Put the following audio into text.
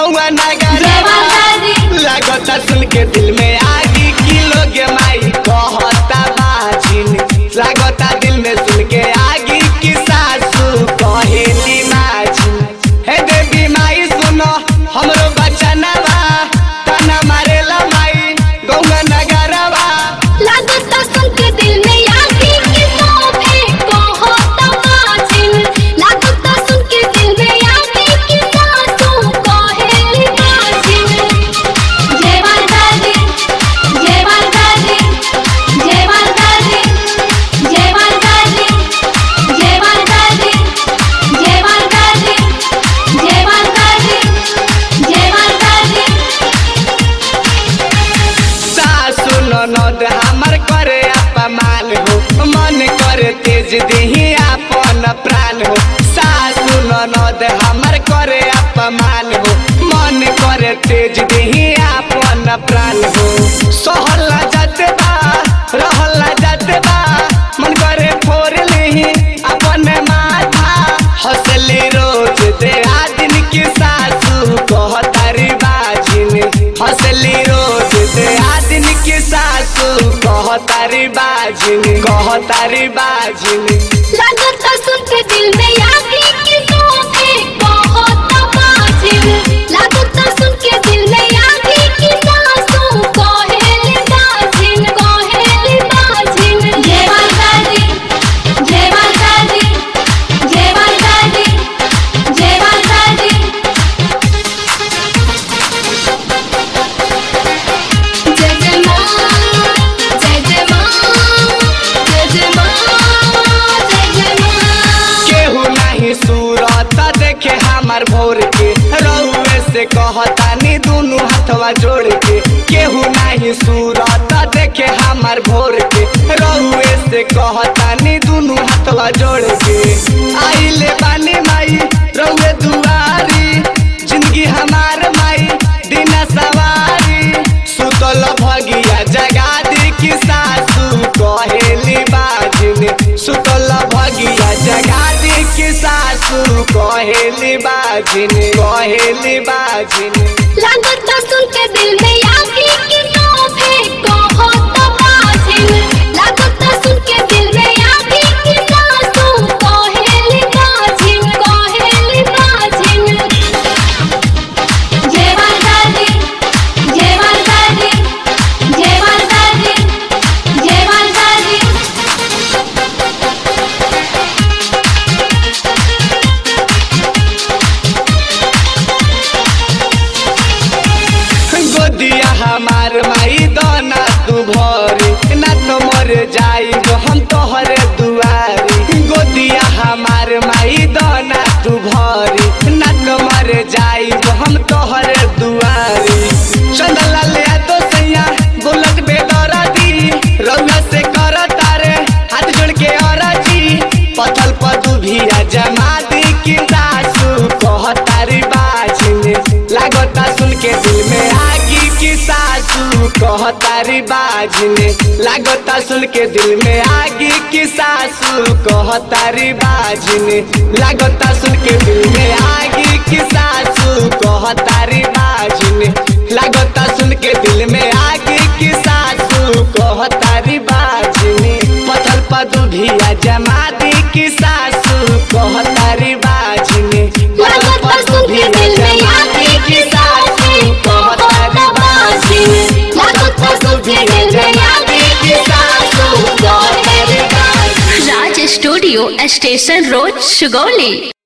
गौआ नगर जय माता दी लागता सुन के दिल में आगी की लोग माई कहता बाजिन लागता दिल में सुन के आगी की सासू कहेली माजिन हे देवी माई सुनो हमरो बचनवा तना मारेला माई गौआ नगरवा लागता सुन के दिल में आगी की शोभे कहो तमाचिन लागता सुन के दिल में आगी की सासू कहेली बाजिन जय माता दी जय माता दी जय माता दी जय माता दी जय माता दी जय माता दी जय माता दी जय माता दी सासु ननद हमर करे अपमान हो मन करे तेज देही अपन प्राण हो सासु ननद हमर करे अपमान हो मन करे तेज देही अपन प्राण हो सहला जाते बा रहला जाते बा मन करे फोड़ लेही अपन माथा हंसली रोज दे दिन की सासू कहतारी बाजिन हंसली रोज दे दिन की सासू कहतारी बाजिन कहतारी बाजिन लागता सुन के दिल में आगी की शोभे बहुत बाजिल लागता सुन के दिल में आगी की सासू कहेली बाजिल कहेली बाजिल जय माता दी जय माता दी जय माता दी जय माता दी जय जय मां जय जय मां जय जय मां जय जय मां केहू नहीं सूरत देखे हमार भोर के रउए से कहतानी दुनु हाथवा जोड़ के केहू नहीं सूरत देखे हमार भोर के रउए से कहतानी दुनु हाथवा जोड़ के आइले बानी माई रउए दुआरी जिंदगी हमार माई दिन सवारी सुतल भगिया जगा दी की सासू कहेली बाजिन सुतल भगिया जगा दी की सासू कहेली बाजिन कहेली बाजिन लागता सुन के दिल में आगी की शोभे बहुत बाजिल लागता सुन के दिल में आगी की सासू कहेली बाजिल कहेली बाजिल जय माता दी जय माता दी जय माता दी जय माता दी गोदिया हमार माई दाना तू भरी ना तो मर जाई हम तोहरे दुआरी गोदिया हमार माई दाना तू भरी ना तो मर जाई हम तोहरे दुआरी चंदला ले तो सैया बुलट बेदरा दी रउआ से कर तारे हाथ जोड़ के औरजी पथल पदू भी जमा दी की सासू कहतारी बाजिन लागता सुन के दिल में आगी की सासू कहतारी बाजिन लागता सुन के दिल में आगी की सासू कहतारी बाजिन लागता सुन के दिल में आगी की सासू कहतारी बाजिन लागता सुन के दिल में आगी की सासू कहतारी बाजिन पथल पदू भी जमा दी की सासू कहतारी बाजिन लागता सुन के दिल में आगी की सासू कहतारी बाजिन लागता सुन के दिल में आगी की सासू कहतारी बाजिन Raj studio station road Sugauli